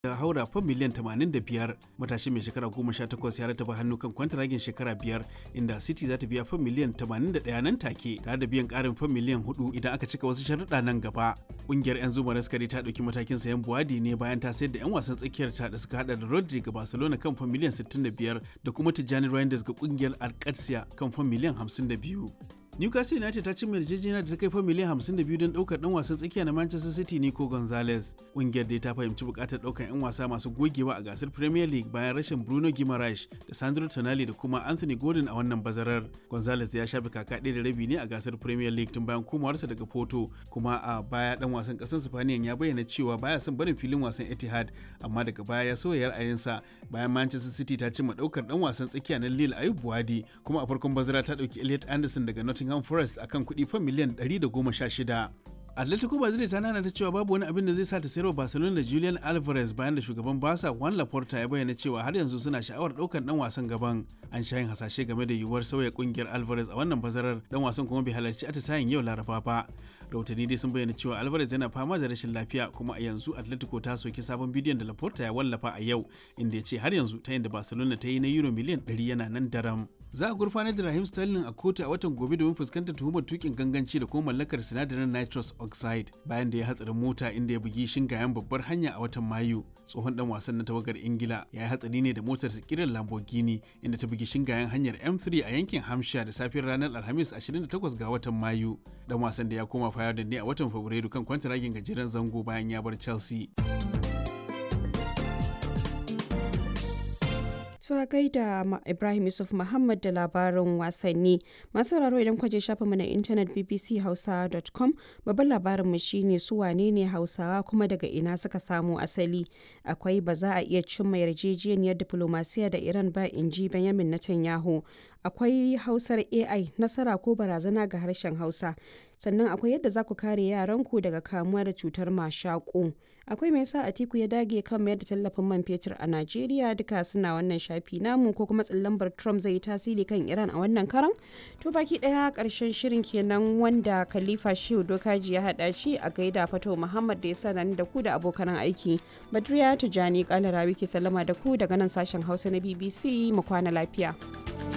ya haura fan miliyan 85 matashi mai shekara 18 ya rataba hannu kan kwantaragin shekara biyar inda city za ta biya fan miliyan 81 nan take tare da biyan karin fan miliyan 4 idan aka cika wasu sharuɗa nan gaba ƙungiyar 'yan zuma raskari ta ɗauki matakin sayan buwadi ne bayan ta sayar da 'yan wasan tsakiyar ta da suka hada da rodri ga barcelona kan fan miliyan 65 da kuma tijjani reinders ga ƙungiyar alcatia kan fan miliyan 52 Newcastle United ta cimma yarjejeniya da ta kai fa miliyan 52 don daukar dan wasan tsakiya na Manchester City Nico Gonzalez. Kungiyar dai ta fahimci bukatar daukar 'yan wasa masu gogewa a gasar Premier League bayan rashin Bruno Guimaraes da Sandro Tonali da kuma Anthony Gordon a wannan bazarar. Gonzalez ya shafe kaka ɗaya da rabi ne a gasar Premier League tun bayan komawarsa daga Porto, kuma a baya dan wasan ƙasar Spaniyan ya bayyana cewa baya son barin filin wasan Etihad, amma daga baya ya sauya ra'ayinsa bayan Manchester City ta cimma daukar dan wasan tsakiya na Lille Ayub Buwadi, kuma a farkon bazara ta dauki Elliot Anderson daga Nottingham Nottingham Forest akan kuɗi fan miliyan 116. Atletico Madrid ta nana ta cewa babu wani abin da zai sa ta sayarwa Barcelona da Julian Alvarez bayan da shugaban Barca Juan Laporta ya bayyana cewa har yanzu suna sha'awar ɗaukar dan wasan gaban. An sha yin hasashe game da yiwuwar sauya kungiyar Alvarez a wannan bazarar dan wasan kuma bai halarci atisayen yau Laraba ba. Rahotanni dai sun bayyana cewa Alvarez yana fama da rashin lafiya kuma a yanzu Atletico ta soki sabon bidiyon da Laporta ya wallafa a yau inda ya ce har yanzu ta yin da Barcelona ta yi na euro miliyan 100 yana nan daram. Za a gurfanar da Raheem Sterling a kotu a watan gobe domin fuskantar tuhumar tukin ganganci da kuma mallakar sinadarin nitrous oxide bayan da ya hatsarin mota inda ya bugi shingayen babbar hanya a watan Mayu. Tsohon dan wasan na tawagar Ingila ya yi hatsari ne da motar kiran Lamborghini inda ta bugi shingayen hanyar M3 a yankin Hampshire da safiyar ranar Alhamis 28 ga watan Mayu. Dan wasan da ya koma Fayardin ne a watan Fabrairu kan kwantaragin gajeren zango bayan ya bar Chelsea. a gaida Ibrahim Yusuf Muhammad da labarin wasanni. Masu sauraro idan kwaje shafa mu na intanet bbchausa.com babban labarin mu shine su wane ne Hausawa kuma daga ina suka samu asali. Akwai ba za a iya cimma yarjejeniyar diplomasiya da Iran ba in ji Benjamin Netanyahu. Akwai Hausar AI nasara ko barazana ga harshen Hausa. sannan akwai yadda za ku kare yaranku daga kamuwa da cutar mashaƙo akwai mai yasa atiku ya dage kan mayar da tallafin man fetur a najeriya duka suna wannan shafi namu ko kuma tsallambar trump zai yi tasiri kan iran a wannan karan to baki daya karshen shirin kenan wanda khalifa shehu dokaji ya hada shi a gaida fato muhammad da ya sa da ku da abokan aiki badriya tijani kalarawi ke sallama da ku daga nan sashen hausa na bbc mu kwana lafiya.